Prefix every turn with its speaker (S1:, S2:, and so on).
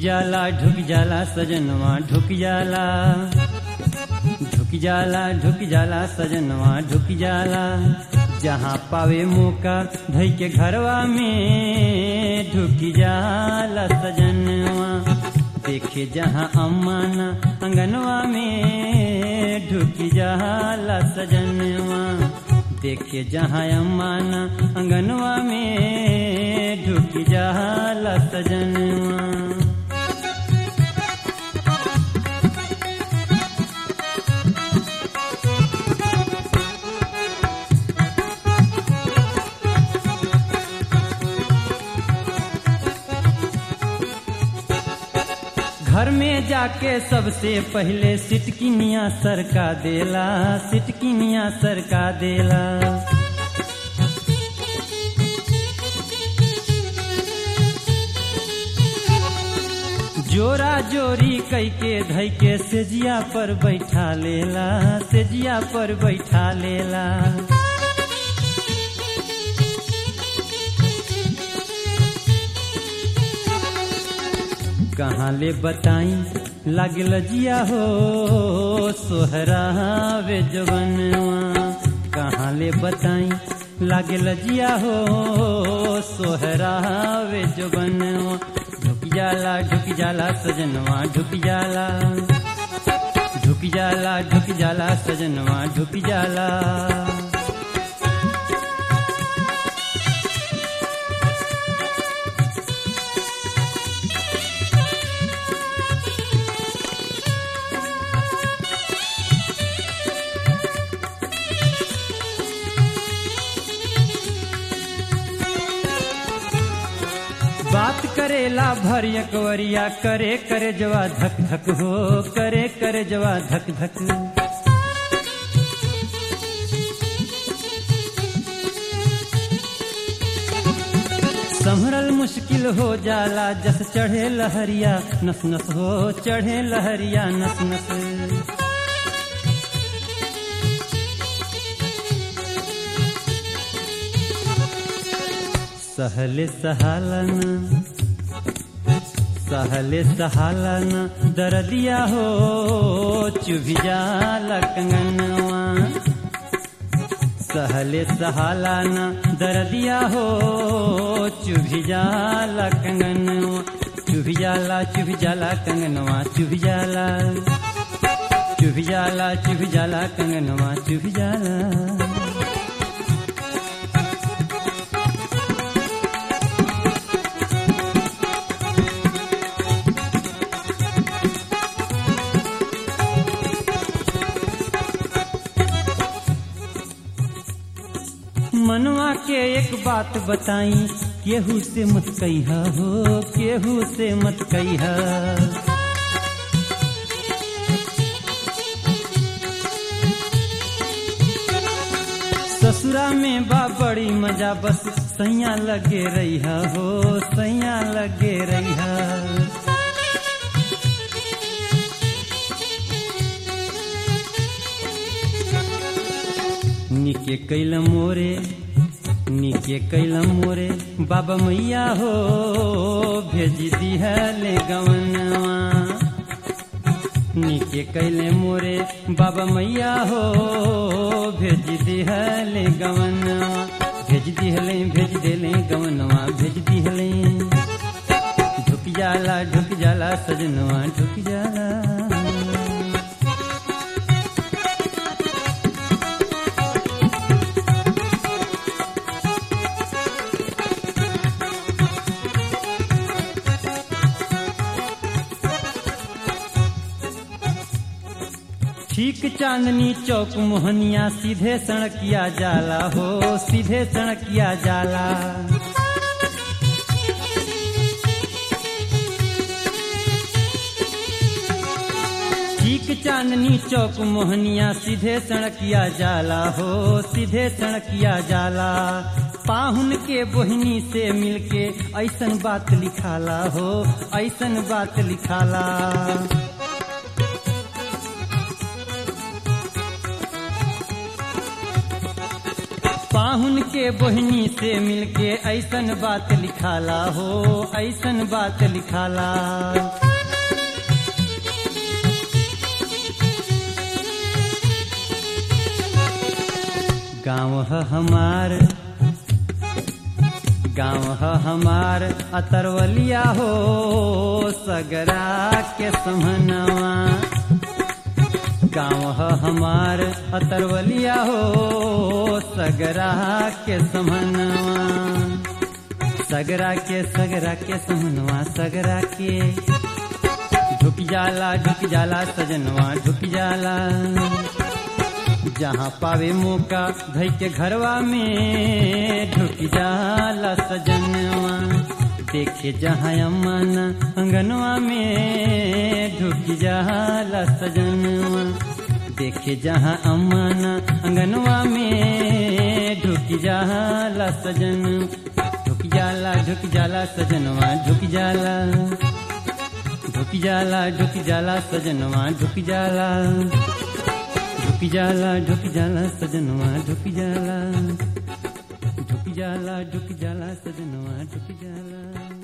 S1: जाला ढुक जाला सजनवा ढुक जाला ढुक जाला ढुक जाला सजनवा ढुक जाला जहाँ पावे मौका धई के घरवा में ढुक जाला सजनवा देखे जहाँ अम्माना अंगनवा में ढुक जाला सजनवा देखे जहाँ अम्माना अंगनवा में ढुक जाला सजनवा घर में जाके सबसे पहले सिटकिनिया सरका देला सिटकिनिया सरका देला जोरा जोरी कई के धई के सेजिया पर बैठा लेला सेजिया पर बैठा लेला कहाँ ले बताई लागल जिया हो सोहरावे जवनवा कहाँ ले बताई लागल जिया हो सोहरावे जवनवा ढुक जाला ढुक जाला सजनवा ढुक जाला ढुक जाला ढुक जाला सजनवा ढुक जाला बात करेला भर एकवरिया करे करे जवा धक धक हो करे करे जवा धक धक संभरल मुश्किल हो जाला जस चढ़े लहरिया नस नस हो चढ़े लहरिया नस नस सहले सहालन सहले सहालन दरदिया हो चुभी जाला कंगनवा सहले सहालन दरदिया हो चुभी जाला कंगनवा चुभी जाला चुभी जाला कंगनवा चुभी जाला चुभी जाला चुभी जाला कंगनवा चुभी जाला मनवा के एक बात बताई केहू से मत कहिया हो केहू से मत कहिया ससुरा में बा बड़ी मजा बस सैया लगे रहिया हो सैया लगे रहिया निके कैल मोरे निके कैल मोरे बाबा मैया हो भेज दिहले गवनवा निके कैले मोरे बाबा मैया हो भेज दिहले गवनवा भेज दिहले भेज देले गवनवा भेज दिहले ढुक जाला ढुक जाला सजनवा ढुक जाला ठीक चांदनी चौक मोहनिया सीधे सड़किया जाला हो सीधे सड़किया जाला ठीक चांदनी चौक मोहनिया सीधे सड़किया जाला हो सीधे सड़किया जाला पाहुन के बोहनी से मिलके ऐसन बात लिखाला हो ऐसन बात लिखाला पाहुन के बोहनी से मिलके ऐसन बात लिखाला हो ऐसन बात लिखाला गाँव है हमार गाँव है हमार अतरवलिया हो सगरा के समनवा गाँव है हमार अतरवलिया हो सगरा के समनवा सगरा के सगरा के समनवा सगरा के झुक जाला झुक जाला सजनवा झुक जाला जहाँ पावे मौका धई के घरवा में ढुक जाला सजनवा देखे जहाँ अमन अंगनवा में ढुक जाला सजनवा देखे जहाँ अमन अंगनवा में ढुक जाला सजन ढुक जाला ढुक जाला सजनवा ढुक जाला ढुक जाला ढुक जाला सजनवा ढुक जाला ढुक जाला ढुक जाला सजनवा ढुक जाला ढुक जाला ढुक जाला सजनवा ढुक जाला